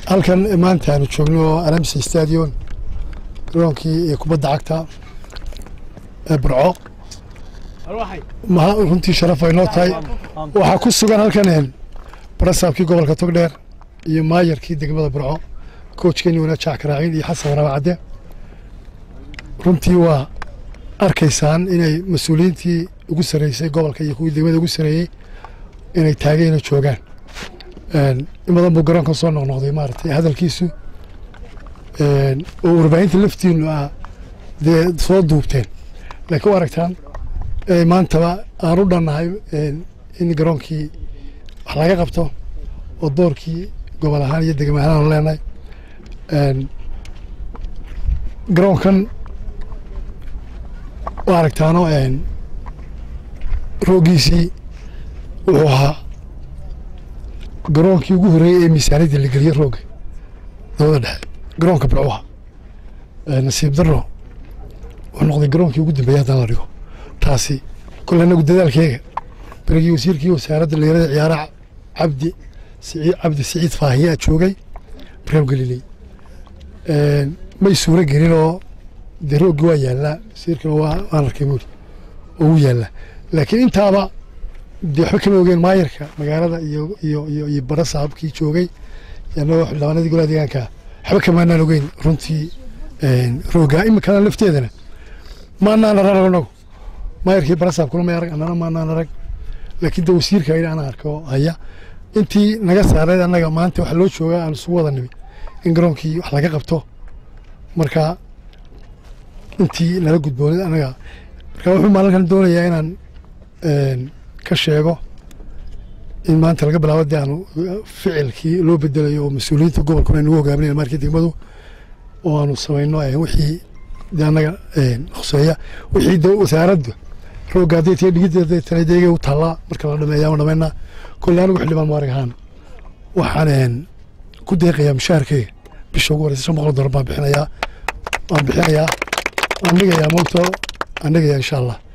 halkan maanta aanu joogno alamsi stadion garoonkii kubadda cagta ee burco ma runtii sharaf ay noo tahay waxaa ku sugan halkan barasaabkii gobolka togdheer iyo maayarkii degmada burco koojkeeni wana jaac karaaciin iyo xasan waraab cadde runtii waa arkaysaan inay mas-uuliyiintii ugu sarreysay gobolka iyo kuwii degmada ugu sarreeyey inay taageen oo joogaan in badan buu garoonka soo noqnoqday maaragtay hadalkiisu oo warbaahinta laftiinu ah dee soo duubteen laakiin u aragtaan maantaba aan u dhannahay in garoonkii wax laga qabto oo doorkii gobol ahaan iyo degma ahaan aanu leenahay garoonkan u aragtaano rooggiisii wuxuu ahaa garoonkii ugu horreeyey ee miisaaniyadda la geliye roogga dabada dhexe garoonka burcuha nasiib darro wuxuu noqday garoonkii ugu dambeeyey haddana la dhigo taasi kole anagu dadaalkeega berigii wasiirkii wasaaradda dhalinyarada ciyaaraha cabdi cabdi siciid faahiye joogay barnaam galiley may suuro gelin oo dee rooggi waa yaallaa wasiirkana waan arkay buuri oo wuu yaallaa laakiin intaaba dee waxba kama ogeen maayarka magaalada iyo iyo iyo iyo bara saabkii joogay anagoo xildhibaanadii golaha deegaanka waxba kamaanaan ogeyn runtii roogga iminkana lafteedana maanaan arag anagu maayarkii bara saabkuna may arag annana maanaan arag laakiin de wasiirka in aan arko haya intii naga saareed annaga maanta waxaa loo joogaa aan isugu wada nimi in garoonkii wax laga qabto marka intii nala gudboonid annaga marka wuxuu maalinkan doonayaa inaan ka sheego in maanta laga bilaabo dee aanu ficilkii loo bedelayo oo mas-uuliyiinta gobolkuna ay nagu hogaaminaya markii degmadu oo aanu samayno wixii de annaga khuseeya wixii de wasaaradda roogga hadday tahay dhigidda tana deegay u taallaa marka la dhameeya ama dhamaynaa kolle anigu xildhibaan muarag ahaan waxaan ku deeqayaa mushaharkeyga bisha ugu horeysa shan boqol dollar baan bixinayaa waan bixinayaa waan dhigayaa moogto waan dhigayaa insha allah